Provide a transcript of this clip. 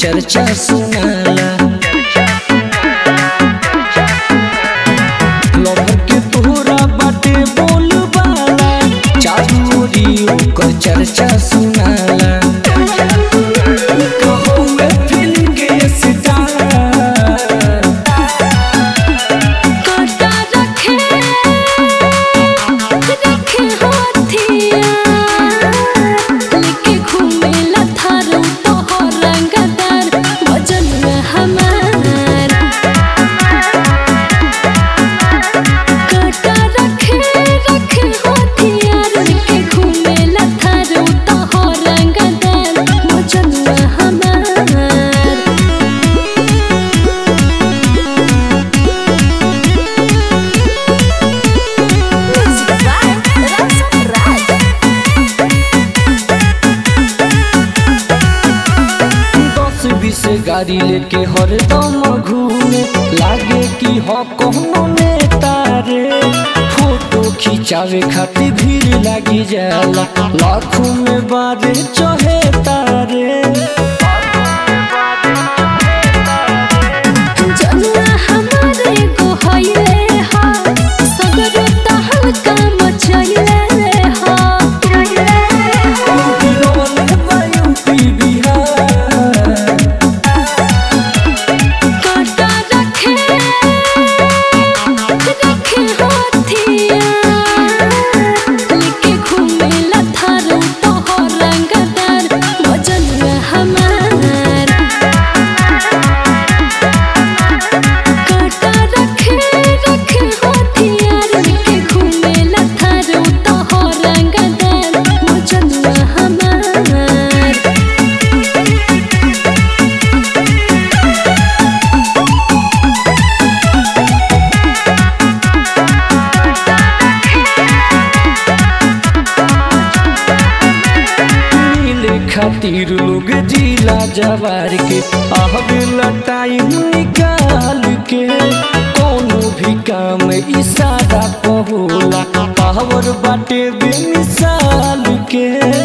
चर्चा सुनाला लवर के तोहरा बाटे बोलबाला चारू ओरी ओकर चर्चा सुनाला कहो मैं फिल्म के सितारा काटा रखे रखे हाथिया लेके घूमे ला थारू तो रंगदार वजन हमार काटा रखे रखे हाथिया लेके घूमे ला थारू तो रंगदार वजन हमार Music by Rasa Raj. दस बीस गाड़ी लेके हरदम घूमे लागे कि हो कोनो नेता रे फोटो खिंचावे खातिर भीड़ लागी जाला लाखों में बारे चहे तारे जनुआ हमारे को हइले हा सगरो तहल का मचइले हा काटा रखे रखे हाथिया लेके घूमे ला थारू तो रंगदार वजन हमार काटा रखे रखे हाथियार लेके घूमे ला थारू तो रंगदार वजन हमार मिले खातिर लोग जिला जवार के आहबेला टाइम निकाल के कोनो भी काम इशारा पहोला पावर बाटे बेमिसाल के